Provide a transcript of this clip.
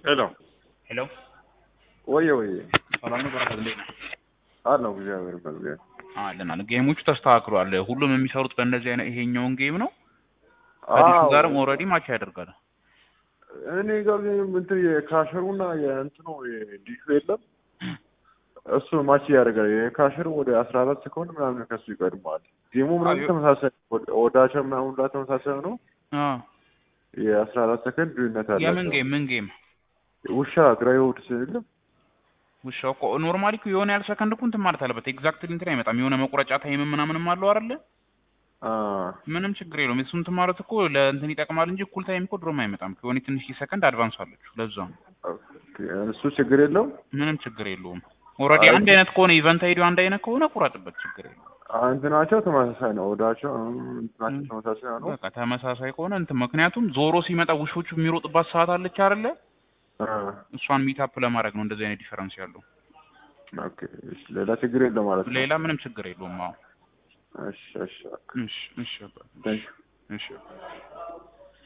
ሄሎ ሄሎ ወየ ወየ ሰላም ነው በረከት እንዴት ነህ? አለው እግዚአብሔር ይመስገን። አለን አለ ጌሞቹ ተስተካክሏል። ሁሉም የሚሰሩት በእንደዚህ አይነት ይሄኛውን ጌም ነው። ከዲሹ አዎ ጋርም ኦልሬዲ ማች ያደርጋል። እኔ ጋር ግን እንትን የካሸሩና የእንትኑ ዲሹ የለም እሱ ማች ያደርጋል። የካሸሩ ወደ አስራ አራት ሰኮንድ ምናምን ከሱ ይቀድመዋል። ጌሙ ምናምን አዮ- ተመሳሳይ ወዳቸው ምናምን ሁላ ተመሳሳይ ነው። አ የአስራ አራት ሰከንድ ልዩነት አላቸው። የምን ጌም ምን ጌም ውሻ ግራይ ውድ ስል ውሻው እኮ ኖርማሊ እኮ የሆነ ያህል ሰከንድ እኮ እንትን ማለት አለበት። ኤግዛክትሊ እንትን አይመጣም። የሆነ መቁረጫ ታይም ምናምንም አለው አይደለ? ምንም ችግር የለውም። እሱ እንትን ማለት እኮ ለእንትን ይጠቅማል እንጂ እኩል ታይም እኮ ድሮም አይመጣም። የሆነ ትንሽ ሰከንድ አድቫንስ አለችው። ለዛ ነው እሱ ችግር የለውም። ምንም ችግር የለውም። ኦልሬዲ አይ- አንድ አይነት ከሆነ ኢቨንት አይዲው አንድ አይነት ከሆነ ቁረጥበት፣ ችግር የለውም። እንትናቸው ተመሳሳይ ነው። ወዳቸው እንትናቸው ተመሳሳይ ነው። በቃ ተመሳሳይ ከሆነ እንትን ምክንያቱም ዞሮ ሲመጣ ውሾቹ የሚሮጥባት ሰዓት አለች አይደለ? እሷን ሚታፕ ለማድረግ ነው እንደዚህ አይነት ዲፈረንስ ያለው። ኦኬ እሺ፣ ሌላ ችግር የለም ማለት ነው። ሌላ ምንም ችግር የለውም። አዎ እሺ እሺ እሺ እሺ አባ- ታንክ እሺ